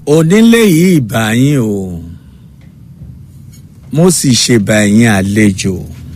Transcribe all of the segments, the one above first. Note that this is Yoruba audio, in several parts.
onílé yìí bá yín o mo sì ṣe bá yín àlejò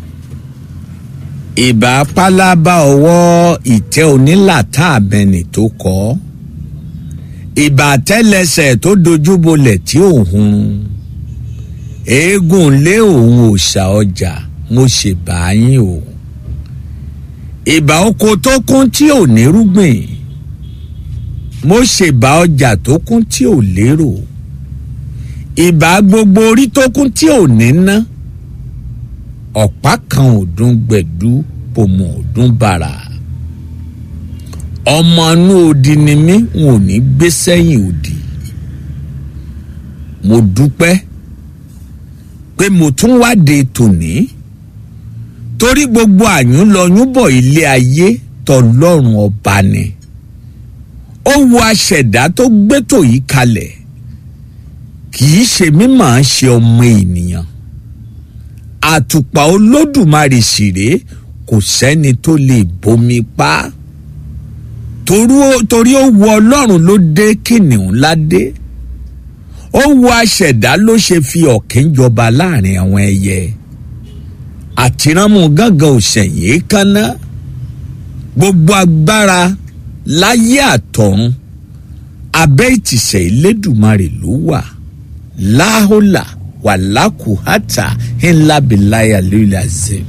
ìbá pálábá ọwọ́ ìtẹ́ onílàtà abẹni tó kọ́ ìbá tẹ́lẹsẹ̀ tó dojúbolẹ̀ tí òun eégún lé òun òòṣà ọjà mo ṣe bá yín o ìbá oko tó kún tí ò nírúgbìn mo ṣèbá ọjà tó kún tí ò lérò ìbá gbogbo orí tó kún tí ò ní ná ọ̀pá kan ọdún gbẹ̀dú pòmò ọdún bàrà ọmọ inú odi ni mí n ò ní gbé sẹ́yìn odi mo dúpẹ́ pé mo tún wáde tòní torí gbogbo àyúnlọyúnbọ̀ ilé ayé tọlọ́run ọba ni ó wo aṣẹ̀dá tó gbétò yìí kalẹ̀ kì í ṣe mímọ̀ ṣe ọmọ ènìyàn àtùpà olódùmarè ṣìré kò sẹ́ni tó lè bomi pa torí ó wo ọlọ́run ló dé kìnìún ládé ó wo aṣẹ̀dá ló ṣe fi ọ̀kín jọba láàrin àwọn ẹyẹ àtìránmú gángan òṣèyí kaná gbogbo agbára láyé àtọ̀run abẹ́ ìtìsẹ̀ ìlédùmarè ló wà láhólà wàlákùhátà ńlábìláyà lórí àzẹ.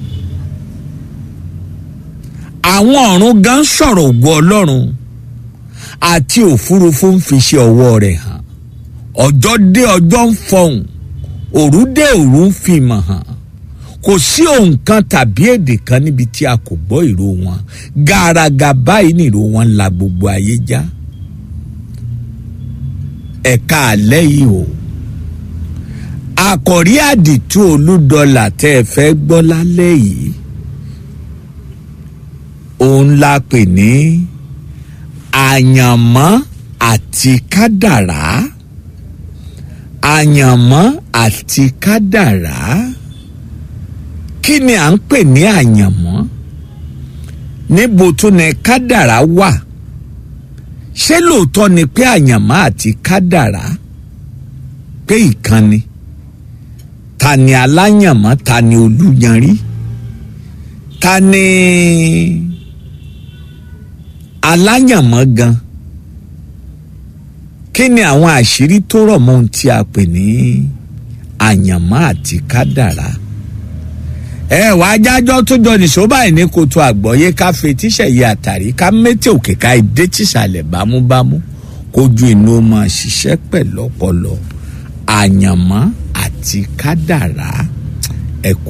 àwọn ọ̀run gan sọ̀rọ̀ ògo ọlọ́run àti òfurufú ń fi ṣe ọwọ́ rẹ̀ hàn ọjọ́ dé ọjọ́ ń fọhùn òru dé òru ń fi mọ̀ hàn kò sí ohun kan tàbí èdè kan níbi tí a kò gbọ́ ìró wọn gàràgà báyìí nìró wọn la gbogbo ayé já ẹ̀ka àlẹ́ yìí o àkọ̀rí àdìtú olúdọ́là tẹ́ ẹ fẹ́ gbọ́ lálẹ́ yìí òun la pè ní àyànmọ́ àti kádàrá àyànmọ́ àti kádàrá kí ni à ń pè ní àyànmọ́ níbo tún ni kádàrá wà ṣé lóòótọ́ ni pé àyànmọ́ àti kádàrá pé ìkànnì ta ni aláyànmọ́ ta ni olúyanrí ta ni aláyànmọ́ gan kí ni àwọn àṣírí tó rọ̀ mọ́ ohun tí a pè ní àyànmọ́ àti kádàrá ẹ wà á jájọ́ tó jọ nìṣó báyìí ní kòtò àgbọ̀yé ká fetíṣẹ̀ yẹ àtàrí ká mẹ́tẹ̀ òkè ká ìdé tìṣàlẹ̀ bámúbámú kójú inú máa ṣiṣẹ́ pẹ̀lú ọpọlọ àyànmọ́ àti kádàrá ẹ kú